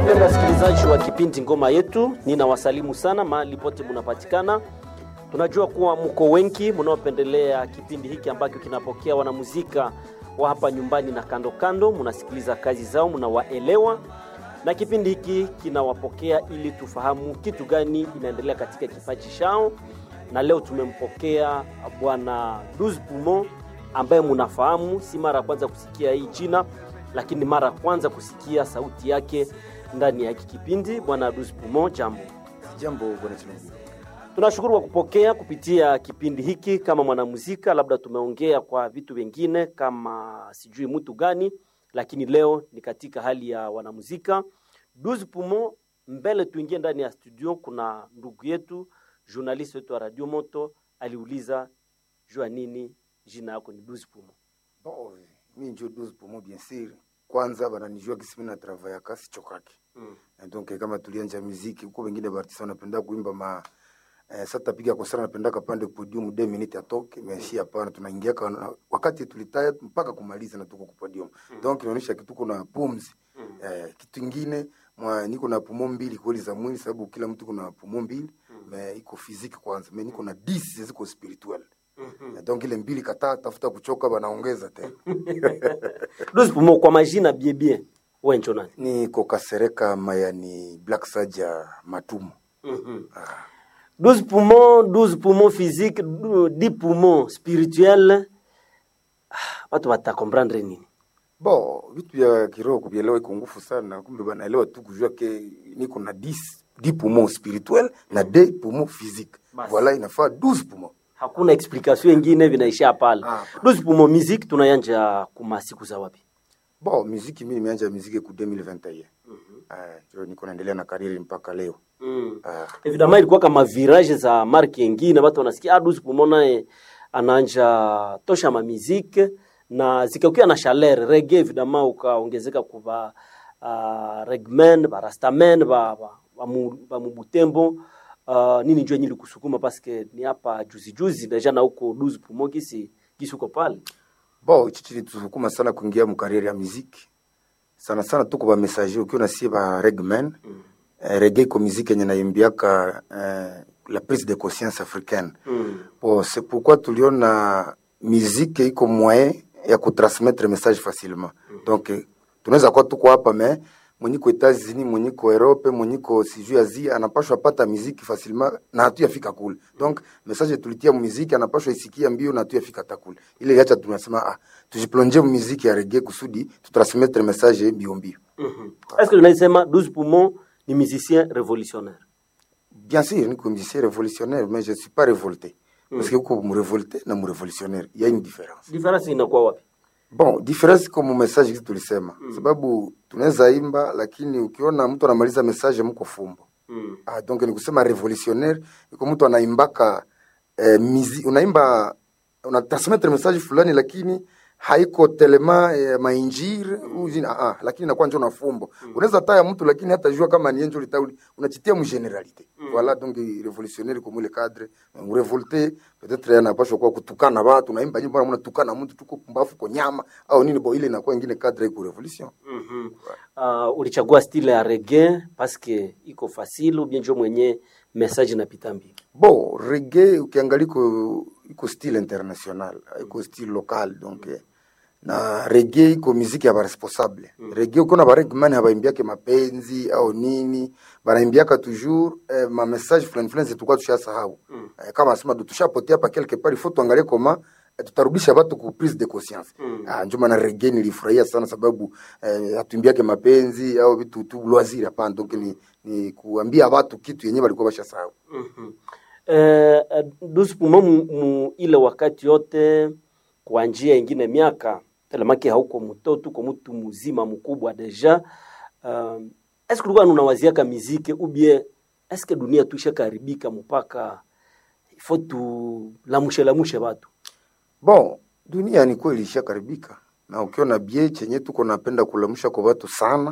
Wapenda wasikilizaji wa kipindi Ngoma Yetu, ninawasalimu sana mahali pote munapatikana. Tunajua kuwa mko wengi mnaopendelea kipindi hiki ambacho kinapokea wanamuzika wa hapa nyumbani na kando kando, munasikiliza kazi zao, mnawaelewa, na kipindi hiki kinawapokea ili tufahamu kitu gani inaendelea katika kipaji chao, na leo tumempokea bwana Douze Poumon ambaye munafahamu, si mara ya kwanza kusikia hii jina, lakini mara ya kwanza kusikia sauti yake ndani ya hiki kipindi. Bwana Douze Poumon, jambo. Jambo bwana Chilungu. Tunashukuru kwa kupokea kupitia kipindi hiki kama mwanamuzika. Labda tumeongea kwa vitu vingine kama sijui mtu gani, lakini leo ni katika hali ya wanamuzika. Douze Poumon, mbele tuingie ndani ya studio, kuna ndugu yetu journalist wetu wa Radio Moto aliuliza jua nini jina yako ni Douze Poumon. Bon, mi njo Douze Poumon bien sûr. Kwanza bananijua kisi mina travaya kasi chokake. Mm. Mm. Donc kama tulianja muziki huko wengine bartisa wanapenda kuimba ma eh, sasa tapiga kwa sana napenda kapande podium 2 minutes atoke mais si hapana tunaingia kwa wakati tulitaya mpaka kumaliza na tuko kwa podium. Mm. Donc inaonyesha kitu kuna pumzi. Mm. Eh, kitu kingine mwa niko na pumo mbili kweli za mwili sababu kila mtu kuna pumo mbili Mm. me iko physique kwanza me niko na 10 ziko spiritual Mhm. Eh, donc ile mbili kataa tafuta kuchoka banaongeza tena Douze Poumon, kwa majina bien bien, wewe njo nani? niko kasereka mayani black saja matumo Mhm. ah. 12 poumons, 12 poumons physiques, 10 poumons spirituels. Ah, Watu watakomprendre nini? bo vitu vya kiroho kuvielewa iko ngufu sana kumbe banaelewa tu kujua ke niko na 10 10 poumons spirituel na 2 poumons physique Basi. voilà inafaa 12 poumons Hakuna explication ingine, vinaishia pale. Ah. 12 poumons musique tunayanja kuma siku za wapi? bo muziki mi nimeanja muziki ku 2021 ah, jo niko naendelea na kariri mpaka leo Mm. ah. Evidemment ilikuwa kama virage za marque ingine, watu wanasikia ah, 12 poumons naye anaanja tosha ma musique na zikakuwa na chaleur reggae, evidemment ukaongezeka kuva uh, regmen barastamen ba, ba, ba, mu, ba mubutembo uh, nini njoo nyili kusukuma paske ni hapa juzi juzi deja na huko 12 poumons kisi kisi uko pale bo ichi chilitusukuma sana kuingia mukariri ya muziki sana sana tuko ba messager ukiwa nasie ba regmen mm. eh, reggae iko muziki yenye naimbiaka eh, la prise de conscience africaine Mm. bon, c'est pourquoi tuliona muziki iko moyen ya kutransmettre message facilement donc eh, tunaweza kuwa tuko hapa me mwenyiko Etats-Unis mwenyiko Europe mwenyiko sijui Asia anapashwa pata muziki facilement na hatuyafika kule donc message tulitia muziki anapashwa isikia mbio na hatuyafika hata kule ile yacha tunasema ah tujiplonge muziki ya reggae kusudi tutransmettre message mbio mbio Mhm. Est-ce que tunaisema 12 poumons ni musicien révolutionnaire Bien sûr, niko musicien révolutionnaire, mais je ne suis pas révolté. Parce que uko mrevolte na mrevolutionnaire, il y a une différence. difference inakuwa wapi? Bon, difference iko mu message kitu tulisema. Sababu tunaweza imba lakini ukiona mtu anamaliza message mko fumbo. Mm. Ah, donc ni kusema révolutionnaire, iko mtu anaimbaka eh, mizi, unaimba una transmettre message fulani lakini haiko telema eh, mainjiri mm. ah, ah, lakini inakuwa njo na fumbo mm. unaweza taya mtu lakini hata jua kama ni enjo litauli unachitia mu generalité mm. voilà donc révolutionnaire comme le cadre mu révolté peut-être anapaswa kwa kutukana watu naimba nyimbo mbona tukana mtu tuko pumbafu kwa nyama au nini bo ile inakuwa ingine cadre iko revolution Mhm. Uh, ulichagua style ya reggae paske iko fasile ubien njo mwenye message napita mbili Bon, reggae ukiangalia iko iko style international, iko style local donc eh, na reggae iko muziki ya baresponsable mm. reggae uko na baregman habaimbiake mapenzi au nini banaimbiaka toujours eh, ma message fulani fulani zetukwa tushasahau mm. eh, kama asema do tushapotea hapa quelque part il faut tuangalie koma eh, tutarudisha watu ku prise de conscience mm. ah, ndio maana reggae nilifurahia sana sababu eh, hatuimbiake mapenzi au vitu tu loisir hapana donc ni, ni kuambia watu kitu yenyewe walikuwa bashasahau Mhm. Eh, eh, 12 poumons mu, mu ile wakati yote kwa njia ingine miaka telemaki hauko mtoto uko mtu mzima mkubwa deja um, eske ulikuwa unawaziaka miziki ubie eske dunia tuisha karibika mpaka ifo tu lamushe lamushe watu Bon, dunia ni kweli ishakaribika, na ukiona bie chenye tuko napenda kulamusha kwa watu sana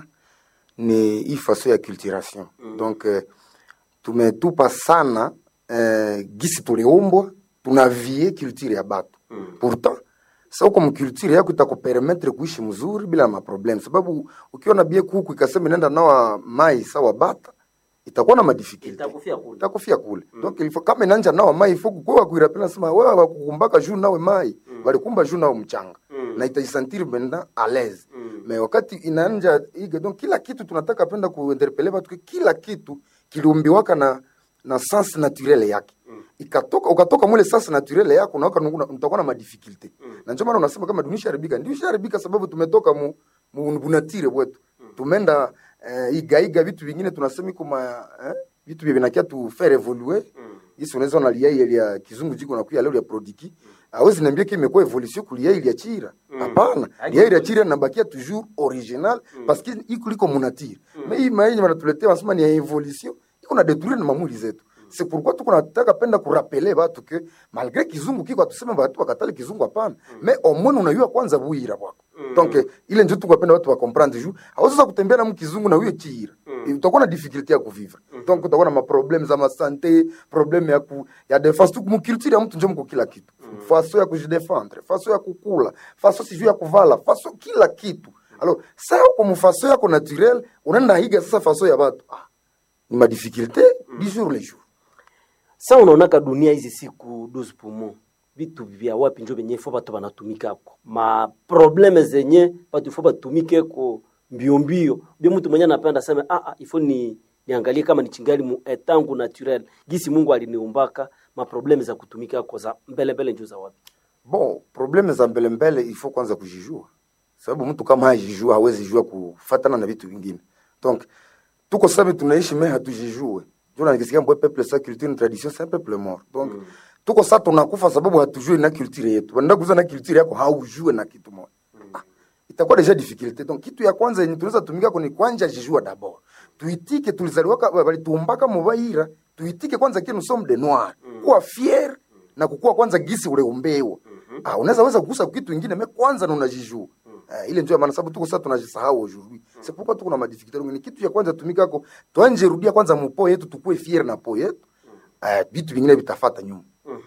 ni hii faso ya culturation mm. donc eh, tumetupa sana eh, gisi tuliumbwa tunavie culture ya batu mm. pourtant Sasa uko mkulture yako itakupermettre kuishi mzuri bila maproblem, sababu ukiona bie kuku ikasema inaenda nawa mai sawa bata itakuwa na madifficulty Itakufia kule. itakufia kule donc il faut kama inanja nawa mai il faut kukuwa kuirapela sema wewe wakukumbaka juu nawe mai walikumba juu nawe mchanga na itajisentir maintenant à l'aise mais wakati inaanja ige donc kila kitu tunataka penda kuinterpele watu ke kila kitu kiliumbiwaka na na sens naturel yake ikatoka ukatoka mule sens naturel yako na utakuwa na madifficulté na ndio maana unasema kama dunia isharibika ndio isharibika sababu tumetoka mu mu bunatire bwetu tumenda eh, igaiga vitu vingine tunasema iko ma eh, vitu vya vinakia tu faire évoluer Isi unaweza ona lia ile ya kizungu jiko na kuya leo ya prodiki hawezi niambia kile imekuwa evolution kulia ile ya chira hapana lia ile ya chira inabakia toujours original parce que iko liko munatire mais hii maenye wanatuletea wanasema ni ya evolution iko na détruire na mamuli zetu c'est pourquoi tuko nataka penda kurapele batu ke malgré kizungu kiko atuseme batu wakatale kizungu hapana mais au moins unayua kwanza buira bwako donc eh, ile ndio tuko penda watu wa comprendre juu hawezi kutembea na mkizungu na huyo chira utakuwa na difficulté ya kuvivre donc utakuwa na maproblème za masante problème ya ku, ya defense tu mkulture ya mtu ndio mko kila kitu faso ya kujidefendre faso ya kukula faso sijui ya kuvala faso kila kitu alors ça uko mfaso yako naturel unaenda higa sasa faso ya watu ah, ni madifficulté du jour le jour sa unaonaka dunia hizi siku 12 poumon vitu vya wapi njo venye fo batu banatumikako ma probleme zenye batu fo batumikeko mbio mbio bia mtu mwenye anapenda sema ah, ah, ifo ni niangalie kama ni chingali mu etangu naturel gisi Mungu aliniumbaka ma probleme za kutumikako za mbele mbele njo za wapi bon probleme za mbele mbele il faut kwanza kujijua sababu mtu kama hajijua hawezi jua kufatana na vitu vingine donc tuko sasa tunaishi mais hatujijue jona nikisikia mbwe peuple sa culture ni tradition c'est un peuple mort donc tuko sasa tunakufa sababu hatujui na culture yetu wanaenda kuuza na culture yako haujue na kitu moja ah, itakuwa deja difficulté donc kitu ya kwanza yenye tunaweza tumika kuni kwanja jijua d'abord tuitike tulizaliwaka walituumbaka mubaira tuitike kwanza kile nous sommes des noirs kuwa fier na kukua kwanza gisi uleumbewa ah, unaweza weza kugusa kitu kingine me kwanza na unajijua Uh, ile ndio maana sababu tuko sasa tunajisahau aujourd'hui c'est pourquoi tuko na madifficulté ngine kitu ya kwanza tumikako tuanje rudia kwanza mupo yetu tukue fier na po yetu uh, vitu vingine vitafata nyuma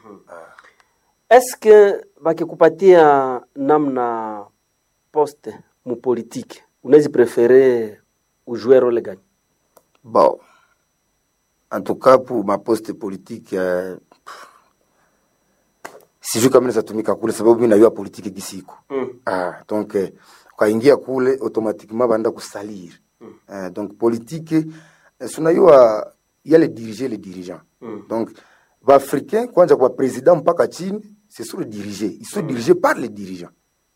eske bakikupatia namna poste mu politique unawezi prefere ujue role gani bon en tout cas pour ma poste politique uh, sijui kama naweza tumika kule sababu mimi najua politiki gisiko Mm. ah, donc eh, ukaingia kule automatiquement baenda kusalir mm. eh, donc politique eh, sunajua yale dirige les dirigeants Mm. donc baafricain kwanja kwa president mpaka chini c'est sur le dirigé ils sont dirigés par les dirigeants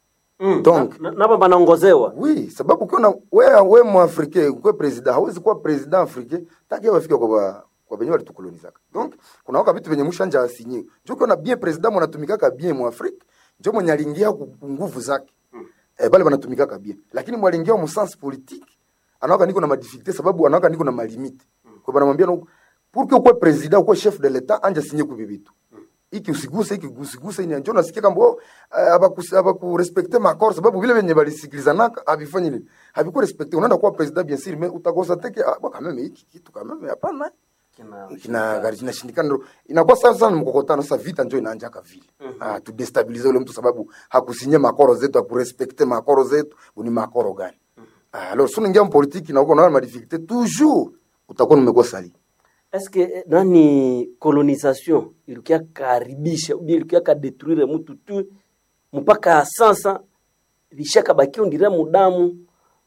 Donc- Na- nabo banaongozewa oui sababu ukiona we, we mwafrike ukwe president hawezi kuwa president africain taki wafike kwa ba- kwa benye walitukolonizaka donc kuna waka vitu venye mushanja asinyiwe njo ukiona bien president mwanatumikaka bien mwafrika njo mwenye aliingia ku ku nguvu zake eh, bale banatumikaka bien lakini mwalingia mu sens politique anawaka niko na madifficulté sababu anawaka niko na malimite kwa banamwambia no pour que ukwe president ukwe chef de l'état anja sinye kubi vitu iki usiguse iki usiguse ini njo nasikia kamba oh, abaku abaku respecte makor sababu vile venye balisikilizanaka havifanyi nini haviku respecte unaenda kuwa president bien sûr mais utakosa teke ah, bwa kameme hiki kitu kameme hapana Kina- kina gari kinashindikana ndo inakuwa sasa sana mkokotano sasa vita njo inaanjaka vile ah tu destabilize ule mtu sababu hakusinye makoro zetu hakurespecte makoro zetu ni makoro gani ah alors sio ingia mpolitiki na uko na madifficulté toujours utakuwa umekuwa sali eske eh, nani colonisation ilikia karibisha ubi ilikia kadetruire mtu tu mpaka sasa vishaka bakio ndire mudamu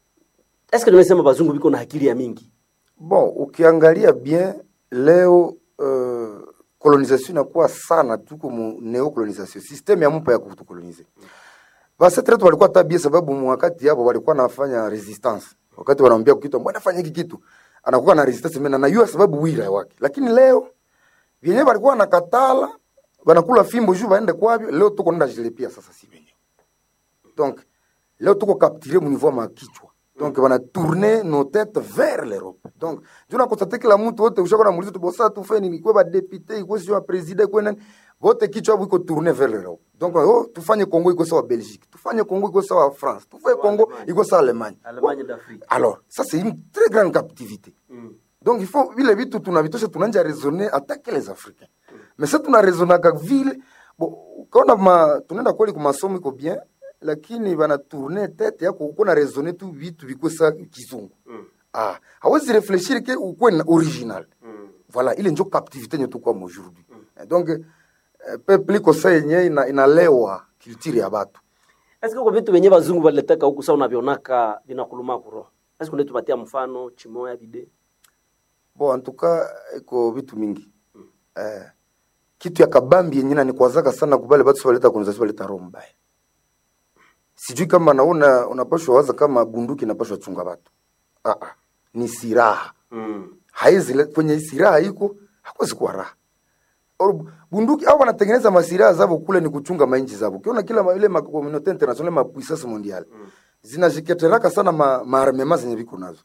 eske nimesema bazungu biko na akili ya mingi bon ukiangalia bien leo uh, colonisation inakuwa sana tuko mu neocolonisation systeme ya mpa ya kutukolonize basi tena walikuwa tabia sababu mu wakati hapo walikuwa nafanya resistance wakati wanaambia kitu mbona fanya hiki kitu anakuwa na resistance mena najua sababu wira wake lakini leo vyenyewe walikuwa nakatala wanakula fimbo juu waende kwavyo leo tuko nenda jilipia sasa si wenyewe donc leo tuko capturé mu niveau ya makichwa donc wana tourner nos têtes vers l'Europe donc juna konstate kila mtu wote ushako na muulizo tu bosa tu feni ni kwa ba député iko sio president iko nani wote kichwa hapo iko tourner vers l'Europe donc oh tufanye Congo iko sawa Belgique tufanye Congo iko sawa France tufanye Congo Allemagne. iko sawa Allemagne Allemagne d'Afrique. alors ça c'est une très grande captivité donc il faut vile vitu tunavitosha tunanja raisonner attaque les africains mais ça tuna raisonnaka vile bo ukaona ma tunaenda kweli kwa masomo iko bien lakini bana tourner tete yako uko na raisonner tu vitu vikwe sa kizungu ah hawezi réfléchir ke ukwe na original voilà ile njo captivité nyo tukwa aujourd'hui Eh, donc eh, peuple iko sa yenye ina, inalewa culture ya batu Eske kwa vitu venye bazungu waliletaka huku sa unavionaka vinakuluma kuroho. Eske unaweza tupatia mfano chimoya bide? bon en tout cas iko vitu mingi eh, kitu ya kabambi yenye nanikwazaka sana kubale batu sibaleta konzasi baleta roho mbaya sijui kama naona unapashwa waza kama bunduki inapashwa chunga batu ah, ah. ni siraha Mm. haizi le- kwenye siraha iko hakuwezi kuwa raha Or, bunduki au wanatengeneza masiraha zabo kule ni kuchunga mainchi zabo ukiona kila ma- ile makomunote international ma puissance mondiale zinajiketeraka sana ma, maarmema zenye viko nazo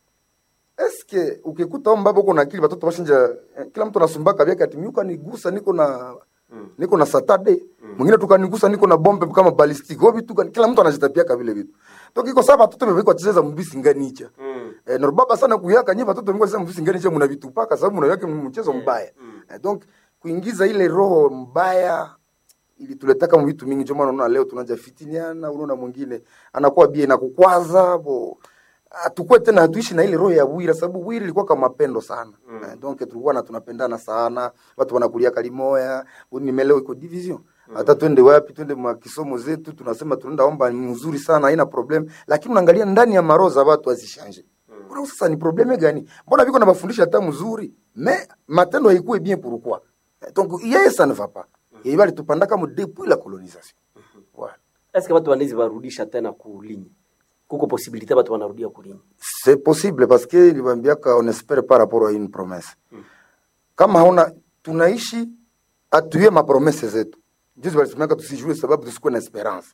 eske ukikuta au mbaba uko na akili batoto bashinja eh, kila mtu anasumbaka vyake ati miuka nigusa niko na niko na satade mwingine tukanigusa niko na bombe kama ballistic ho vitu gani? kila mtu anajitapiaka vile vitu donc iko sawa batoto bebeko chezeza mbisi nganicha Mm. Eh, na baba sana kuyaka nyi watoto mko sema msingeni je mnavitupaka sababu mnaweka mchezo mbaya. Eh, donc kuingiza ile roho mbaya ili tuletaka mu vitu mingi, ndio maana unaona leo tunaanza fitiniana, unaona mwingine anakuwa bia na kukwaza bo atukue tena hatuishi na ile roho ya bwira, sababu bwira ilikuwa kama mapendo sana eh, donc tulikuwa na tunapendana sana, watu wanakulia kalimoya, nimeleo iko division hata twende wapi, twende mwa kisomo zetu, tunasema tunaenda omba ni mzuri sana, haina problem, lakini unaangalia ndani ya maroho za watu azishanje Mbona sasa ni probleme gani? Mbona viko na mafundisho hata mzuri, me matendo haikuwe bien pourquoi? Eh, Donc yeye ça ne va pas. Yeye bali tupanda kama depuis la colonisation. Voilà. Eske watu wanaweza warudisha tena kulinyi? Kuko posibilite watu wanarudia kulinyi? C'est possible parce que niliwaambiaka on espère par rapport à une promesse. Kama hauna tunaishi atuye mapromese zetu. Juzi walisemaka tusijue sababu tusikuwe na esperance.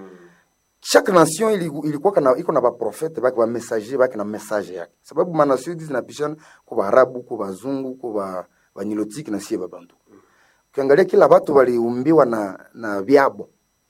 chaque nation ili- ilikuwa kana iko na baprofete bake bamessager bake na message yake sababu manation hizi zinapishana kwa baarabu kwa bazungu kwa ba banyilotiki na sie babantu ukiangalia kila watu waliumbiwa na na vyabo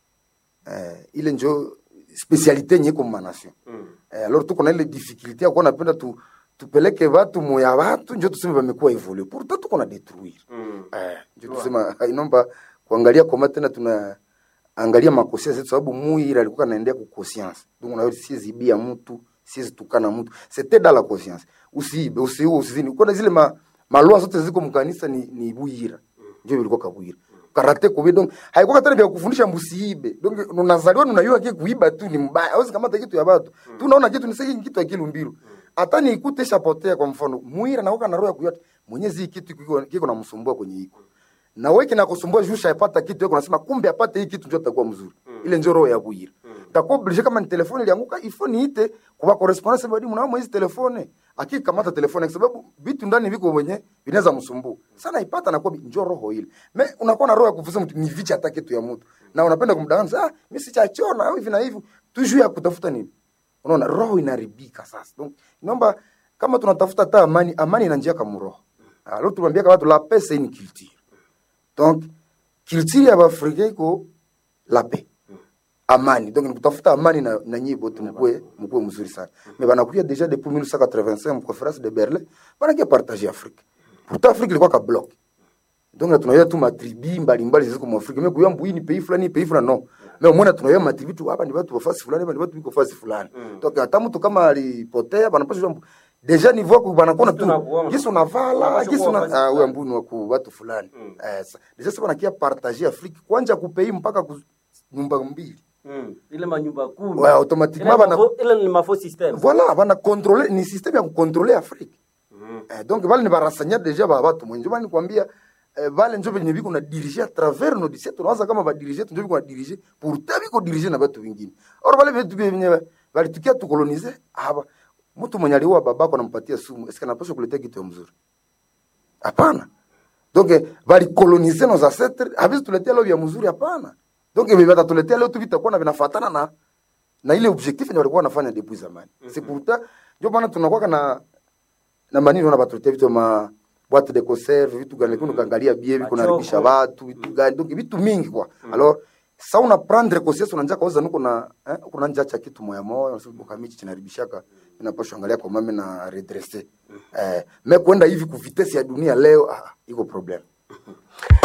eh, ile njo specialite yenye iko manation eh, alors tuko na ile difficulté ya kuwa napenda tu tupeleke watu moya watu njo tuseme bamekuwa evolue pourtant tuko na détruire eh, njo tusema inomba kuangalia koma tena tuna angalia makosia zetu sababu muira alikuwa anaendea ku conscience donc na siwezi bia mtu siwezi tukana mtu c'était dans la conscience usiibe usiue usizini uko zile ma malua zote ziko mkanisa ni ni buira ndio ilikuwa kabuira karate kubi donc haikuwa tena vya kufundisha msiibe donc unazaliwa unajua kile kuiba tu ni mbaya hawezi kamata kitu ya watu tu unaona kitu ni sasa kitu akili mbiru hata ni ikute shapotea kwa mfano muira na na roho ya kuyota mwenyezi hii kitu kiko kiko na msumbua kwenye iko na wewe kinakusumbua juu shaipata kitu yako unasema kumbe apate hii kitu ndio atakuwa mzuri ile ndio roho ya buira takuwa oblige kama ni telefone ilianguka ifo niite kwa correspondance badi mnao mwezi telefone akikamata telefone kwa sababu vitu ndani viko wenye vinaweza msumbua sana ipata na kwa njoo roho ile me unakuwa na roho ya kufuza mtu ni vicha hata kitu ya mtu na unapenda kumdanganya ah mimi sichachona au hivi na hivi tu juu ya kutafuta nini unaona roho inaribika sasa donc naomba kama tunatafuta hata amani amani ina njia kama roho alors tunaambia watu la paix c'est une culture donc culture ya Afrika iko la paix amani donc nikutafuta amani na, na nyie bote mkuwe mkuwe mzuri sana mais banakuya déjà depuis 1985 conférence de Berlin banakia partager Afrique pourtant Afrique ilikuwa ka bloc donc na tunayoa tu matribi mbalimbali ziko mu Afrika mais kuyambu hii ni pays fulani pays fulani no mais umeona tunayoa matribi tu hapa ni watu wa fasi fulani hapa ni watu wiko fasi fulani donc hata mtu kama alipotea banapaswa deja niveau yako banakuwa tu Yesu unavala Yesu una ah huyo mbuni wa ku watu fulani eh sa- deja sasa banakia partager Afrique kwanja kupei mpaka ku, nyumba mbili Mm. Ile manyumba kumi. Ouais, automatiquement, Ile bana- mafo- ile ni mafo system. voilà bana contrôler ni système ya kucontrôler Afrique eh, donc vale ni barasanya deja ba watu mwenje bani kwambia eh, vale njo venye viko na diriger à travers nos disiet tunawaza kama ba diriger njo viko na diriger pourtant viko diriger na watu wengine or vale vitu vyenye valitukia tukolonize hapa mtu mwenye aliua babako anampatia sumu eske anapaswa kuletea kitu ya mzuri hapana donc eh, valikolonize nos ancêtres havizi tuletea leo vya mzuri hapana donc eh, vitatuletea leo tu vitakuwa na vinafatana na na ile objectif yenye walikuwa wanafanya depuis zamani mm -hmm. c'est pourtant ndio maana tunakuwa na na manini na batuletea vitu ma boîte de conserve vitu gani lakini ukaangalia bie viko Machoko. naribisha watu vitu gani donc vitu mingi kwa alors sa una prendre conscience unanja kauza nuko na eh, uko na nja cha kitu moya moya unasema kamichi chinaribishaka inapaswa angalia kwa mame na redresser eh mais kwenda hivi ku vitesse ya dunia leo ah, iko problem